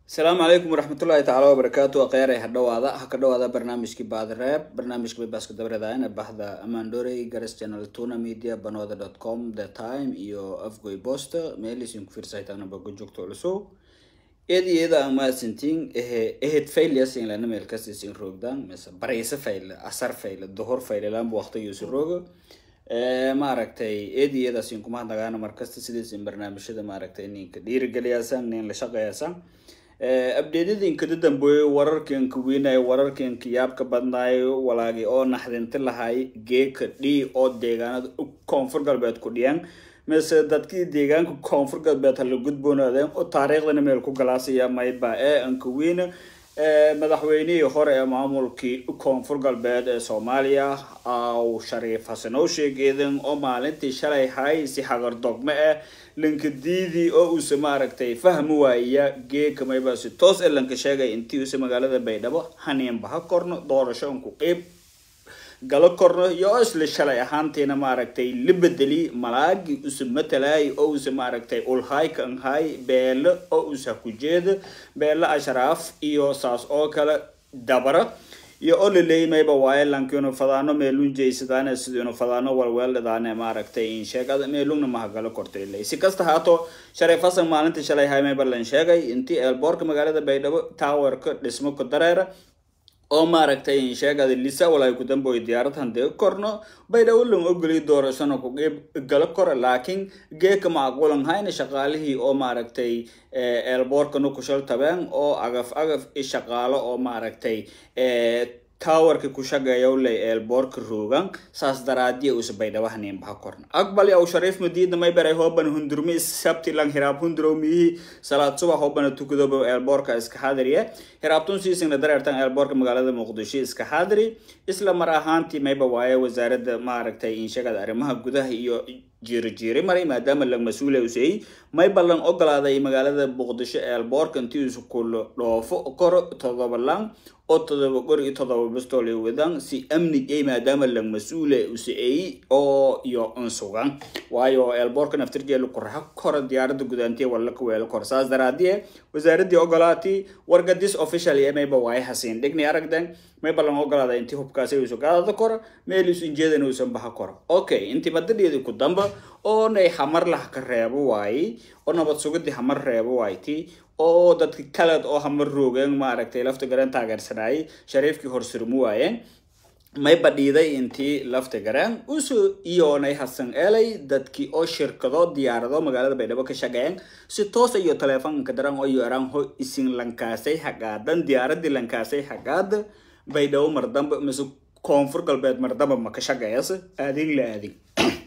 asalaamu calaykum waraxmatullaahi tacaala wabarakaatu akhyaarey ha dhawaada ha ka dhawaada barnaamijkii baadreeb barnaamijka baybaaska dabareeda bahda amandorey gares channel tuna media banooda dot com the time iyo afgoy bosta meelisin ku fiirsahaytaana boga joogto culusow eed iyada aan mahadsantiin ehe ehed failyasin lana meel kasisin roogdaan mise baraysa fail asar fail duhur fail ilaanba waqtigiyusi rooga maaragtay eed iyadaasin kumahadnagaana markasta sidiisin barnaamijyada maaragtay ninka dhiirigeliyaasaan nin la shaqeeyaasan abdeedadinka dambeeye wararkanka weynaayo wararkanka yaabka badnaayo walaagi oo naxdinti lahay geeka d oo deegaanada koonfur galbeed ku dhiyaan mise dadkii deegaanka koonfur galbeed hala gudboonaadeen oo taariikhdana meel ku galaasaya mayba ee anka weyne madaxweynihii hore ee maamulkii koonfur galbeed ee soomaaliya aw shariif xasan oo sheegeedan oo maalintii shalay hay si hagar dogme ah lankadiidii oo uuse maaragtay fahmi waaya geeka mayba si toos ee lanka sheegay intii uuse magaalada baydhabo haniinba ha korno doorasho unku qeyb galo korno iyo isla shalay ahaantiina maaragtay la bedeli malaagi use matalaay oo use maaragtay ulhay kanhay beelo oo use hakujeeda beelo ashraaf iyo saas oo kale dabara iyo oo laleeyimayba waaye lankiinu fadaano meelun jeysadaan sidiinu fadaano walweeldhadaane maaragtay in sheegada meelungna mahagalo kortaylay si kasta haato shariif xasan maalintii shalay haymayba lan sheegay intii eelboorka magaalada baydhabo towerka dhismo ku dareera oo maaragtay sheegada lisa walaay ku damboy diyaarad handee korno baydhabo lan ogoliy doorashona ku qeyb galo kora laakiin geeka macquulan hayna shaqaalihii oo maaragtay eelboorkana kushal tabeen oo agaf agaf i shaqaalo oo maaragtay towerka ku shaqeeyaw lay eelboorka roogan saas daraadiya usa baydhaba haniinbaha korna aqbal yaw shariif madiida may baray hoobana hundurmi sabti lang hiraab hundurow miyihi salaad subax hoobana tukadoba eelboorka iska xaadiriye hiraabtun siisingna dareertan eelboorka magaalada muqdisho iska xaadiri isla mar ahaantii mayba waaye wasaaradda maaragtay inshagada arrimaha gudaha iyo jiiro jiiri maray maadaama lang mas-uula useyey mayba lang ogolaaday magaalada muqdisho eelboorka intii isu kulo dhoofo koro todoba lang oo todoba gor iyo todoba bistol iyo wadan si amni ay maadaama lang mas-uule useeyey oo iyo unsugan waayo eelboorka naftirjeelu kuraxa kora diyaaradda gudaantiya walla ka weelo kor saas daraadiye wasaaradii ogolaatii wargadis official ee mayba waaye hasiin dhigni aragden mayba lang ogolaada intii hubkaasi usu gaadada koro meel isu injeedana uusan baha koro okay intii madadheedi ku damba oo nay hamar lah ka reebo waaye oo nabad sugadii hamar reebo waaytii oo dadka kaleed oo hamar roogeen maaragtay lafta gareen taageersanaayay shariifkii horsurmu waayeen may badhiiday intii lafta gareen usu iyoonay hasan elay dadkii oo shirkado diyaarado magaalada baydhabo ka shaqeeyeen si toos iyo teleefonka daran oo yaraan ho isin lankaasay hagaadan diyaaradii lankaasay hagaada baydhabo mardamba mise koonfur galbeed mardamba ma ka shaqeeyas aadin la aadin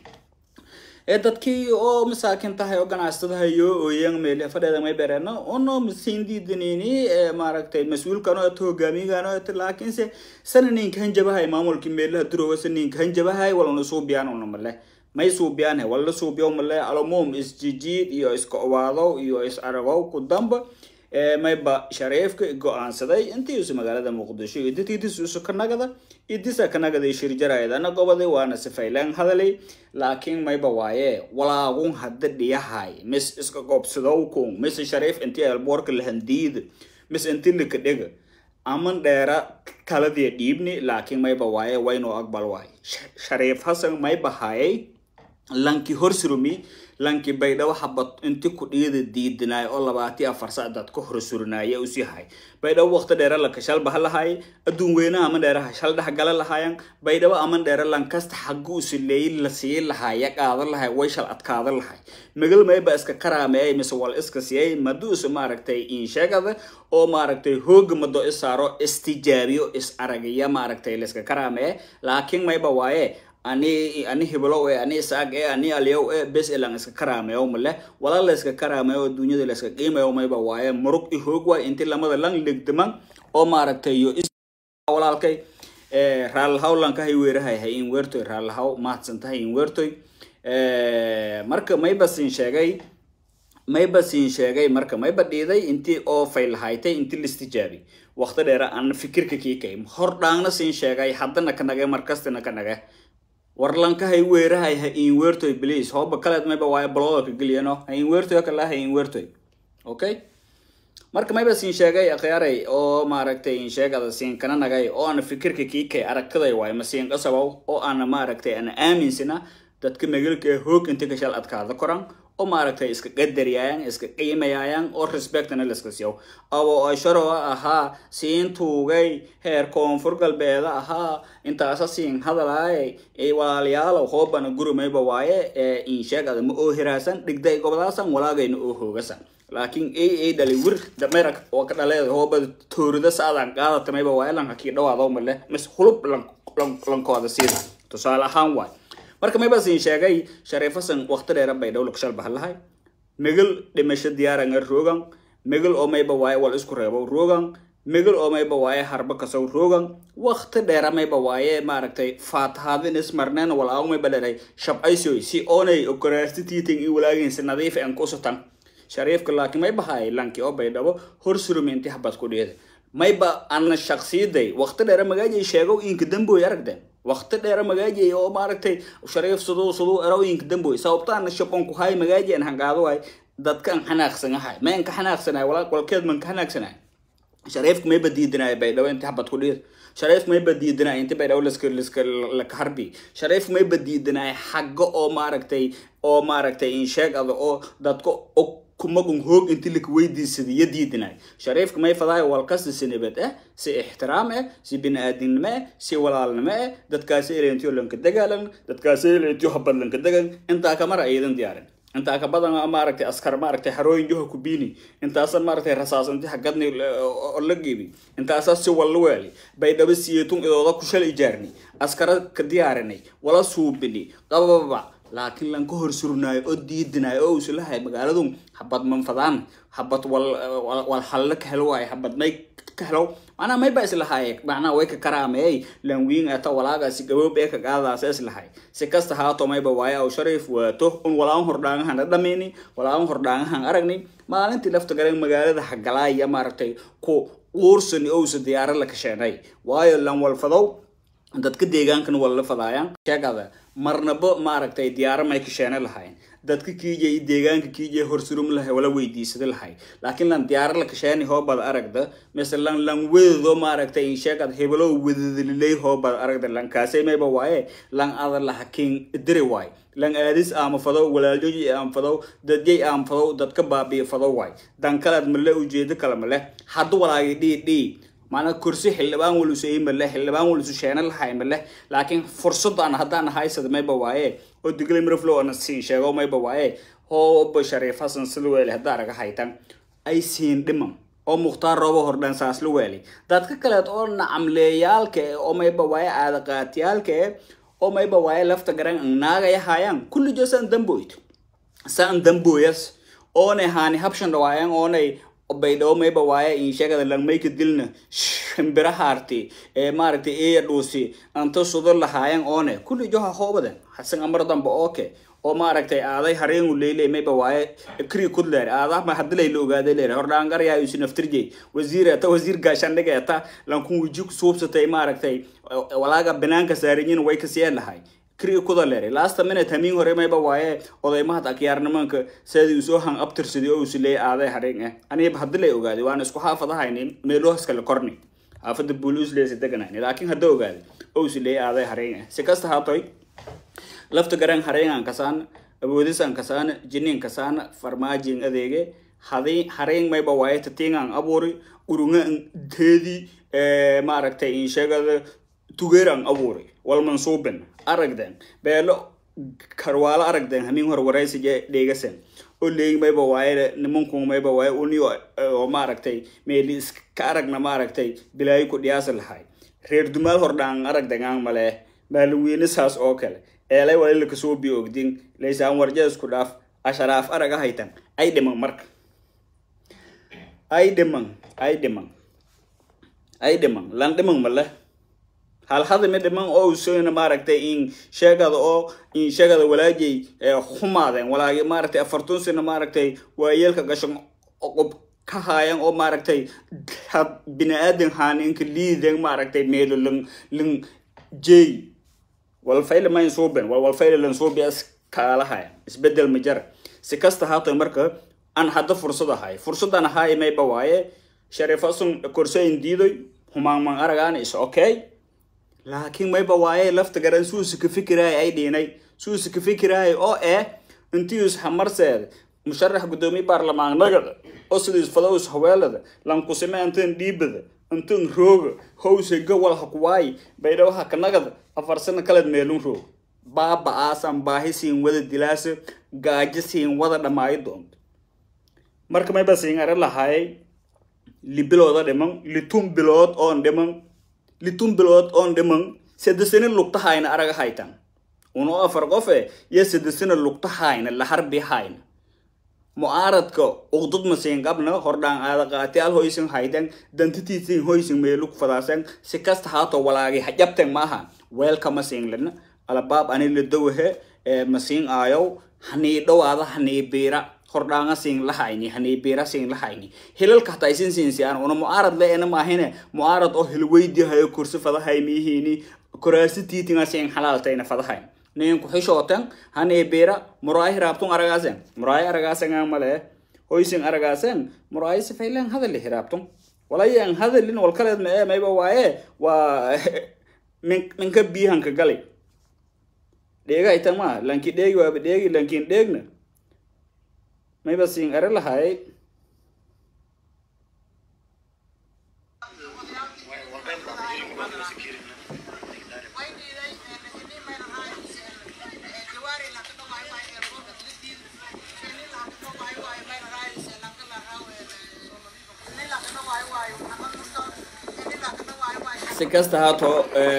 ee dadkii oo masaakin tahay oo ganacsadaha iyo ooyan meel fadheeda may bereena ono masindiidaniini maaragtay mas-uulkan oo hogaamiyagan oo laakiinse sana ninka hanjabahay maamulkii meelaha durooga sa ninka hanjabahay walana suubiyaan una male may suubiyaan wala suubiyo male alumum isjijiid iyo iska owaado iyo is aragow ku damba mayba shariifka go-aansaday intiisu magaalada muqdisho iyo dadkiidisuusu ka nagada idisa ka nagaday shirjaraydana gobaday waana sifaylaan hadalay laakiin mayba waaye walaagun hadda dhiyahay mis iska goobsadowkun mise shariif intii eelboorka lahandiida mis inti lika dhega aman dheera kaladii dhiibni laakiin mayba waaye waynoo aqbal waaye shariif hasan mayba hayay lanki horsurumi lanki baydhabo habad inti ku dhiida diidinaay oo labaati afar sac dad ka hor surinaaya usii hay baydhabo waqti dheere lanka shalba ha lahaay adduun weynaha aman dheeraha shal dhex gala lahaayan baydhabo aman dheere lankasta xagga usileey la sii lahaaya qaada lahay way shal adkaada lahay magal mayba iska karaameey mise wal iska siyay maduusa maaragtay insheegada oo maaragtay hooga mado is saaro istijaabiyo is aragaya maaragtay layska karaameeye laakiin mayba waaye ani ani hiblow e ani isaag e ani aliyow e bes elan iska karaameyo male walaa la iska karaameyo adduunyada la iska qiimayo mayba waaye murug i hoog waay inti lamada lan legdaman oo maaragtay iyo walaalkay raalhaw lanka hay weerahay hay in weertoy raalhaw mahadsan tahay in weertoy marka mayba siin sheegay mayba siin sheegay marka mayba dhiiday intii oo faylahaytay intii listijaabi waqti dheera aan fikirka kii kay hor dhaangna siin sheegay haddana ka nage markastina ka nage warlankahay weerahay ha in weertoy please hooba kaleed mayba waayo balooda ka geliyano ha in weertoy kala ha in weertoy okay marka mayba siin sheegay akhyaaray oo maaragtay in sheegada siin kana nagay oo aan fikirka kiikay aragtiday waay ma siin qasabow oo aan maaragtay aan aaminsana dadka magalka ee hoog inta kashal adkaada koran oo maaragtay iska qadariyayaan iska qiimayayaan oo respectna liska siiyo abo asharo ahaa siin tuugay heer koonfur galbeeda ahaa intaasa siin hadalaayay ee walaalayaalow hoobana gurumayba waaye ee in sheegada ma oo hiraasan dhigday gobodaasan walaagayna oo hoogasan laakiin a a dhali wir damerak oo ka dhaleeda hoobada toorida saadan qaadata mayba waaye lanka kii dhawaado male mis hulub lankooda siida tusaale ahaan waay marka mayba siin sheegay shariifasan waqti dheera bay dhowla kashal bahalahay megal dhimasho diyaaranga rogan megal oo mayba waaye wal isku reebo rogan megal oo mayba waaye harba kasow rogan waqti dheera mayba waaye maaragtay faatahaadin ismarneen walaaw mayba dheray shabcaysoy si oonay okaraastitiitin i walaaginsi nadiif en kusutan shariifka laakiin mayba haay lanki oo bay dhabo hor suruminti habad ku dheeda mayba ana shaqsiyaday waqti dheera magaajay sheegow inka damboy aragdeen waqti dheera magaajay oo maaragtay shariif siduu siduu erooyinka damboy sababtaana shabonku hay magaaji an hangaado waay dadkan xanaaqsanahay mayn ka xanaaqsanahay walkeed man ka xanaaqsanahay shariifka mayba diidanaay baydhabo inti habad ku dhiir shariifka mayba diidanaay inti baydhabo liska liska laka harbi shariifka mayba diidanaay xagga oo maaragtay oo maaragtay in sheeg ada oo dadka kumagun hoog inti laka weydiisada iyo diidanaay shariifka may fadaay walkasta si nabad ah si ixtiraam ah si bini-aadinimo ah si walaalnimo ah dadkaasi elentiyo lanka dagaalan dadkaasi elentiyo habad lanka dagan intaa kamara aydan diyaarin intaa ka badan maaragtay askar maaragtay harooyin joha kubini intaasa maaragtay rasaas inti hagadni oo la geebi intaasa si walla weeli baydhabo siyetun idooda kushal ijaarni askara ka diyaarinay wala suubini qabababa laakiin lan ka hor surnaayo oo diidinaayo oo uslahay magaaladu habad manfadaan habad wal wal halle ka helo waayo habad may ka helo macnaa may ba islahaye macnaa way ka karaameey lan wiin ata walaagaasi gaboob ee ka qaadaasa islahay si kasta haato mayba waaye aw shariif waato un walaan hordhaangahan dhamayni walaan hordhaangahan aragni maalintii lafta garan magaalada hagalaaya maaragtay ku uursani ousa diyaaro la kasheenay waayo lan walfadow dadka deegaankan walla fadaayaan sheegada marnaba maaragtay diyaaro may kasheene lahayn dadka kiijay deegaanka kiijay horsurum lahay wala weydiisada lahay laakiin lan diyaaro la kasheeni hoobad aragda mise lan lan wedado maaragtay in sheegad hebelo wedadalilay hoobad aragda lan kaasay mayba waaye lan ada lahakin diri waay lan aadis aama fadow walaaljoji aam fadow dadyay aam fadow dadka baabiya fadow waay dan kalead male ujeedo kale male haddu walaagi dhii dhii maanaa kursi xildhibaan walusu ii male xildhibaan walusu sheena lahay male laakiin fursadaan haddaan haysada mayba waaye oo diglay miraflow ana siin sheego mayba waaye hooba shariif hasan sida weeli haddaa araga haytan ay siin dhiman oo mukhtaar roobo hordhan saas la weeli dadka kaleed oo nacamleeyaalka eh oo mayba waaye aadaqaatiyaalka eh oo mayba waaye lafta garan naagaya haayaan kullijo saan damboyt saan damboyas oonay haani habshan dhawaayan oonay baydhabo mayba waaye in sheegada langmayka dilna shimbira haarti ee maaragtay eeya dhuusi anta sudo lahaayan oone kulli joha hoobaden hasan amar damba ooke oo maaragtay aaday hareengu leyle mayba waaye kri kudleer aadah ma hadilay la ogaaday leer hordhaangaryaa isu naftirjey wasiir eta wasiir gaashandhiga eta lankun wiji suubsatay maaragtay walaaga banaanka saarinyin way kasiyeen lahay kri kuda leeray lasta minute hamiin hore mayba waaye odaymahad akyaarnimanka sidii usoo han abtirsaday oo usileey aaday hareen ah aniba haddi lay ogaaday waana isku xaafadahayni meelohas kale korni xaafada buulusleysa deganayni laakiin hadda ogaaday oo usileey aaday hareen ah si kasta haatoy lafta garan hareenan kasaan awoodisan kasaan jinin kasaan farmaajin adeege hadii hareen mayba waaye tatingan abuuri urungan teedi maaragtay in sheegada tugeeran abuuri walmansuubin aragden beelo karwaalo aragden hamin hor waraysiga dheegasan oo leegi mayba waaye nimanku mayba waaye uniyo oo maaragtay meeli iska aragna maaragtay bilaayo ku dhiyaasa lahay reer dumaal hordhaan aragdangaan male maalaweyne saas oo kale eelay walila kasoo bi ogdin laysaan warja isku dhaaf asharaaf araga haytan ay dhiman marka ay dhiman ay dhiman ay dhiman lan dhiman male halhadami dhiman oo usona maaragtay in sheegada oo in sheegada walaajay xumaadeen walaagi maaragtay afartun sano maaragtay waayeelka gashan qob ka haayan oo maaragtay bini-aadan haaninka liiden maaragtay meelo lan lan jey walfayle mayn suuben walfayle lan suubi as kaalahayan isbedel ma jara si kasta haatay marka an hadda fursad ahay fursadan ahay mayba waaye sharifasun korsayn diidoy humaangman aragaan is okay laakiin mayba waaye lafta garan suusa ka fikiraay ay dhiinay suusa ka fikiraay oo eh intius hamarseed musharax gudoomiye baarlamaanagada oo sidiis fadowis haweelada lankusime intan dhiibada intan rooga howse gawal hakuwaay baydhawaha kanagada afar sano kaleed meelun roog baaba aasan baahi siin wada dilaasa gaajo siin wada dhammaayo doonto marka mayba siin ara lahaay libilooda dhiman litun bilood oon dhiman litun bilood oon dhiman sadesana lugta hayna araga haytan uno afar qofe iyo sadesana lugta hayna laharbi hayna mu'aaradka uqdud masiin qabna hordhaan aada qaatiyaal hoysan haytan dantitiisin hoysan meelug fadaasan si kasta haato walaagi hajabten maaha weelka masiin lina alabaab ani ladawahe masiin aayow hanii dhowaada hanii biira hordhaanga siin lahayni hanii biira siin lahayni hilalka hataa isin siinsiyaan una mu'aarad le ena maahine mu'aarad oo hilweydi hayo kursi fadahay miihiini koraasi tiitinga siin halaaltayna fadahay nin ku xishootan hanii biira muraayi hiraabtun aragaasen muraayi aragaasenga male hoysin aragaasen muraayi sifaylen hadali hiraabtun walayan hadalin walkaleed ma ee mayba waaye waa min minka biihanka galay dheega itan ma lanki dheegi waaba dheegi lankin dheegna mayba siin are lahay si kasta haato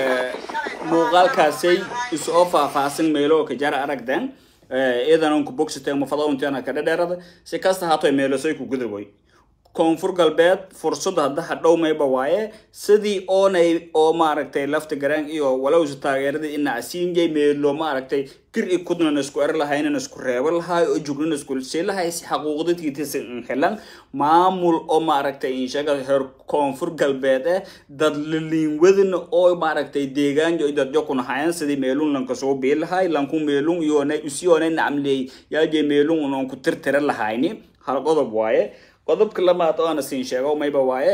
muuqaalkaasay isoo faahfaahsan meelo ka jara aragden iyadan ku bogsatay mafadauntiana ka dhadheerada si kasta haato meelosay ku gudaboy koonfur galbeed fursad hadda hadhow mayba waaye sidii oonay oo maaragtay lafta garaan iyo walowsa taageerada inacsiinjay meelo maaragtay kir i kudnan isku er lahaynan isku reebo lahay oo jugnan isku sii lahay si xaquuqdadkiitisa helan maamul oo maaragtay inshaga heer koonfur galbeed eh dad laliinwadana oo maaragtay deegaanjo dadjo kunahayan sidii meelun lanka soo bii lahay lanku meelun iyoona usiyoona nacmley yaaje meelun unan ku tirtira lahayni hal qodob waaye qodobka lamaad oo ana siin sheego mayba waaye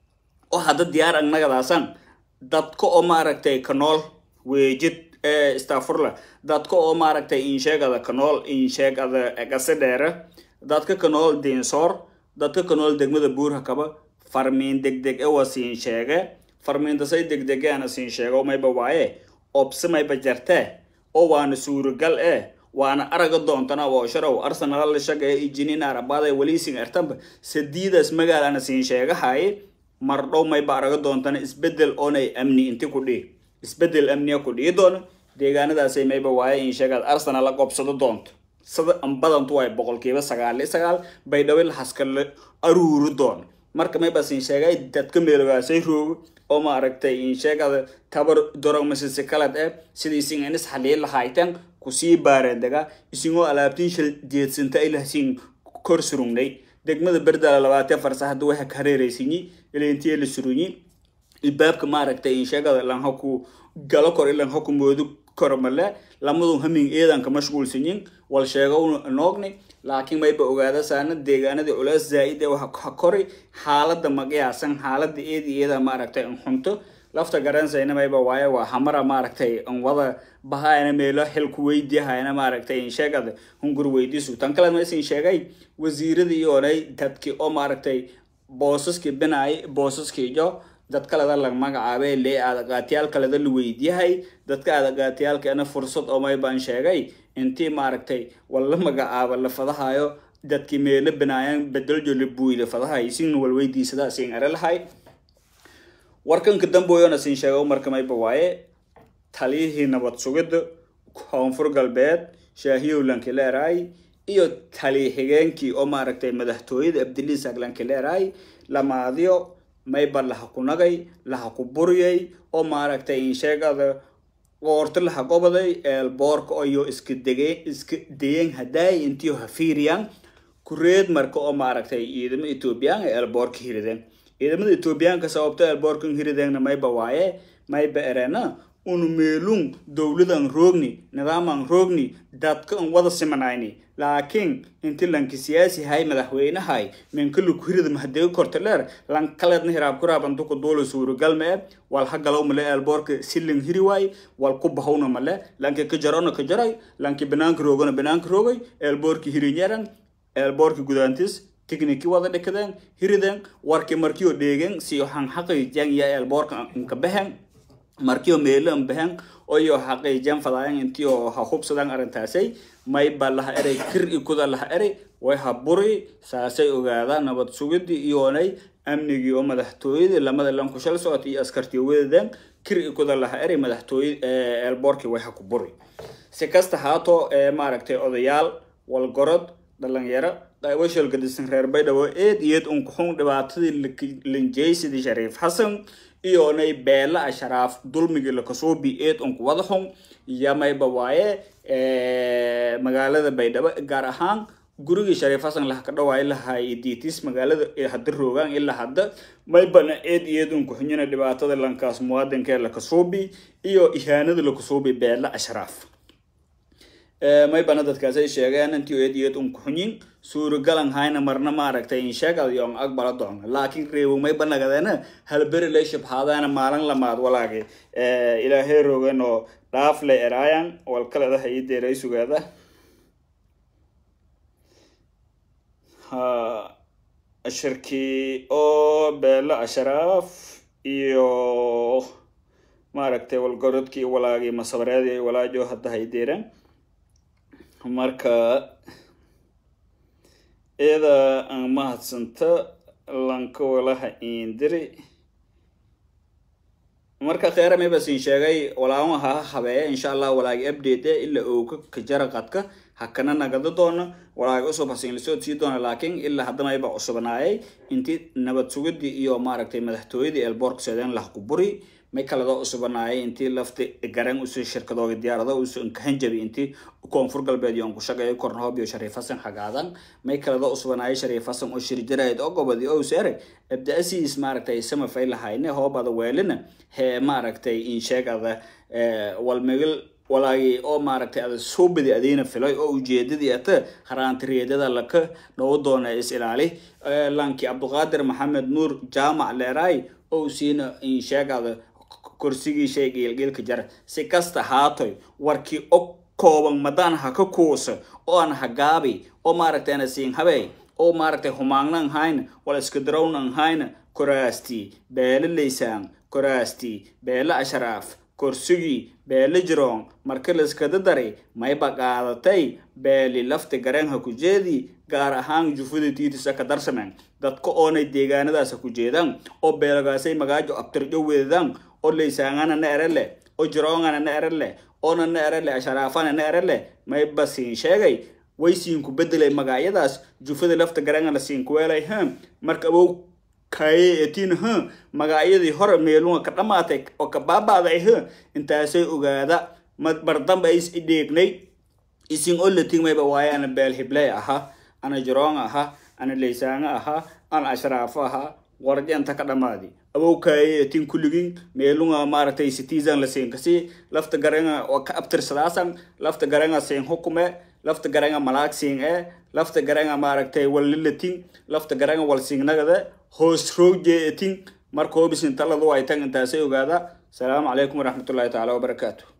oo hadda diyaar agnagadaasaan dadka oo maaragtay kanool weejid stafurla dadka oo maaragtay insheegada kanool insheegada gase dheere dadka kanool diinsoor dadka kanool degmada buurha kaba farmiin degdeg e waa siin sheege farmiintasay degdege ana siin sheego mayba waaye obse mayba jartee oo waana suuragal eh waana araga doontana oo sharow arsenal la shaqeeya ijinin arabaada waliising ertamba sadiidaas magaalana siin sheegahay mardhow mayba araga doontana isbedel oonay amni inti ku dhii isbedel amniya ku dhii doono deegaanadaasay mayba waaye in sheegaad arsenal la qobsado doonto sada badantu waay boqolkiiba sagaal iyo sagaal baydhabo lahaska la aruuri doono marka mayba siin sheegay dadka meelogaasay roogo oo maaragtay in sheegada tabar dorogmasisi kalad eh sidii isin inis xaliin lahayteen kusii baarendega isingoo alaabtiin shal jeedsanta ilahsiin kor surugnay degmada berdala labaatee farsa hadda waxa ka hareeraysinyi ilintiya la surunyi ilbaabka maaragtay in sheegada lanhaku galo kor ilanhaku moodu kormale lamadun hamin eedanka mashquulsanyin wal sheego noogni laakiin mayba ogaada saana deegaanadii culeys zaa-id ee waxa kori xaalada maqiyaasan xaalada eedi iyada maaragtay an xunto lafta garansayna mayba waaye waa hamara maaragtay an wada bahayna meelo xilku weydiyahayna maaragtay in sheegada hungur weydiisu tan kale maisin sheegay wasiiradii iyoonay dadkii oo maaragtay boosaskii binaay boosaskii jo dad kaleda lag magacaabay lee aadaqaatiyaal kaleda la weydiyahay dadka aadaqaatiyaalkeena fursad oo maybaan sheegay intii maaragtay walla magacaaba la fadahayo dadkii meelo binaayan bedeljo la buuy la fadahayo sin walweydiisada sin are lahay warkanka damboyona sin sheego marka mayba waaye taliyihii nabad sugidda koonfur galbeed shaahiyow lankileeray iyo taliya xigeenkii oo maaragtay madaxtooyada abdiliisak lankileeray lamaadiyo mayba laha ku nagay laha ku buryay oo maaragtay insheegada qoorto laha gobaday eelboorka iyo iska dege iska dayeen hadaay intiyo hafiiriyan kureed marka oo maaragtay ciidamo ethoobiyan ee eelboorka hirideen ciidamada ethoobiyaanka sababto eelboorkan hirideenna mayba waaye mayba erena unu meelun dowladan roogni nidaaman roogni dadka an wada simanayni laakiin inti lanki siyaasi hay madaxweynahay menkalu kuhirida mahadego kortaleer lan kaleedna hiraab kuraab antuku duula suuragal mee wal hagalow male eelboorka siling hiri waay wal ku bahawna male lanki ka jarona ka jaray lanki banaanka roogona banaanka roogay eelboorki hirinyaran eelboorki gudaantis tikniki wada dhikadeen hirideen warki markiyo dheegen siyo hanxaqayjan ya eelboorka inka behen markiyo meelan behen oyo xaqiijan fadaayan intiyo ha hubsadan arrintaasay may ba laha eray kir ikuda laha eray way ha buri saasay ogaada nabad sugidii iyoonay amnigii oo madaxtooyadii lamada lanku shal socota iyo askartii wadadan kir ikuda laha eray madaxtooye eelboorkii way ha ku buri si kasta haato maaragtay odayaal walgorod dhalinyaro qaybashal gadisan reer baydhabo eed iyeed unkuxun dhibaatadii linjaysidii shariif xasan iyoonay beela asharaaf dulmigii lakasuubi eed unku wada xun yamayba waaye magaalada baydhabo gaar ahaan gurigii shariif xasan laha ka dhawaay lahay ditis magaalada hadda roogaan ilaa hadda maybana eed iyeed unku xunyina dhibaatada lankaas muwaadinkee lakasuubi iyo ihaanada lakasuubi beela ashraaf maybana dadkaasay sheegeen intii eed iyeed unku xunyin suuragalan hayna marna maaragtay insheegad yon aqbala doon laakiin reewo mayba nagadeena halberi lay shabhaadaana maalin lamaad walaagi ilaahay rogen oo dhaaf lay eraayan walkaleda hay deeray sugaada shirkii oo beelo asharaaf iyo maaragtay walgorodkii walaagii masabareedii walaajo hadda hay deereen marka iyada aan mahadsanta lanka walaha indiri marka kheera mayba siin sheegay walaama ha habeeya insha allah walaagi update ilaa ooga kajara qadka hakana nagada doona walaagi cusub hasiin lasoo sii doona laakiin ilaa hadda mayba cusubnaayay intii nabad sugidii iyo maaragtay madaxtooyadii elboork seedeen lah ku buri may kalada cusubanaayay intii lafti garan usi shirkadooga diyaarado usu nkahanjabi intii koonfur galbeed iyo nkushaqeeyo kornahoob iyo shariif hasan xagaadan may kalada cusubanaayay shariif hasan oo shirjarayd oo gobadi oo seeray abdaasiis maaragtay samafay lahayne hoobada weelina hee maaragtay insheegada walmigil walaagi oo maaragtay ada soo badi adiina filay oo ujeedadii ata haraantiriyadada laka dhawo doona is ilaali lanki cabduqaadir maxamed nuur jaamac leeraay oo siina insheegada korsigii shay geelgeelka jara si kasta haatoy warkii og kooban madaan ha ka kuusa oo aan hagaabi oo maaragtay ana siin habey oo maaragtay humaagnan hayna wala iska darawnan hayna koraastii beele laysaan koraastii beele ashraaf korsigii beele jiroon marka layskada daray mayba qaadatay beeli lafti gareenha ku jeedii gaar ahaan jufada tiitisa ka darsameen dadka oonay deegaanadaasa ku jeedaan oo beelagaasay magaajo abtirjo weedaan oo laysaangana na erele oo jiroongana na erele oona na erele asharaafana na erele mayba siin sheegay way siinku bedelay magacyadaas jufada lafta gareenga la siinkuweelay ha marka abow kaye etiin ha magacyadii hore meelunga ka dhamaatay oo ka baaba'day ha intaasay ogaada bardamba is idheegnay isin oo lating mayba waaye ana beel hibley ahaa ana jiroong ahaa ana laysaanga ahaa ana ashraafo ahaa warjanta ka dhamaadi abow kaye etiin kulligin meelunga maaragtay citizen la siinkasi lafta garanga oo ka abtirsadaasan lafta garanga siin hukume lafta garanga malaag siin ee lafta garanga maaragtay wallilating lafta garanga wal siingnagada hoos roogje eting marka hobisin taladu ay tan intaasay ogaada asalaamu calaykum waraxmatullahi tacaala wabarakaatu